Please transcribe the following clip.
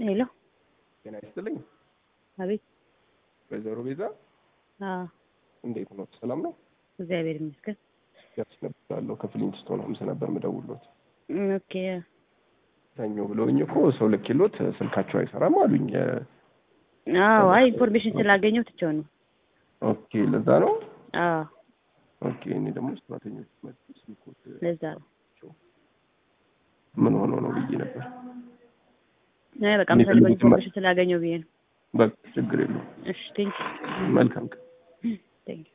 ሄሎ፣ ጤና ይስጥልኝ አቤት። ወይዘሮ ቤዛ አዎ፣ እንዴት ነው? ሰላም ነው? እግዚአብሔር ይመስገን። ያች ነበራለሁ ከፍሊንትስቶን ሆምስ ነበር ምደውሎት ኦኬ። ሰኞ ብለውኝ እኮ ሰው ልኬሎት ስልካቸው አይሰራም አሉኝ። አዎ፣ አይ ኢንፎርሜሽን ስላገኘው ትቼው ነው። ኦኬ፣ ለዛ ነው። አዎ፣ ኦኬ። እኔ ደግሞ ሰራተኞች መጡ ስልኮት ለዛ ነው። ምን ሆኖ ነው ብዬ ነበር። አይ በቃ እኔ የምፈልገው ፈልጉት ኢንፎርሜሽን ስላገኘው ብዬ ነው። በቃ ችግር የለውም። እሺ፣ ቴንክ መልካም ቀን። ቴንክ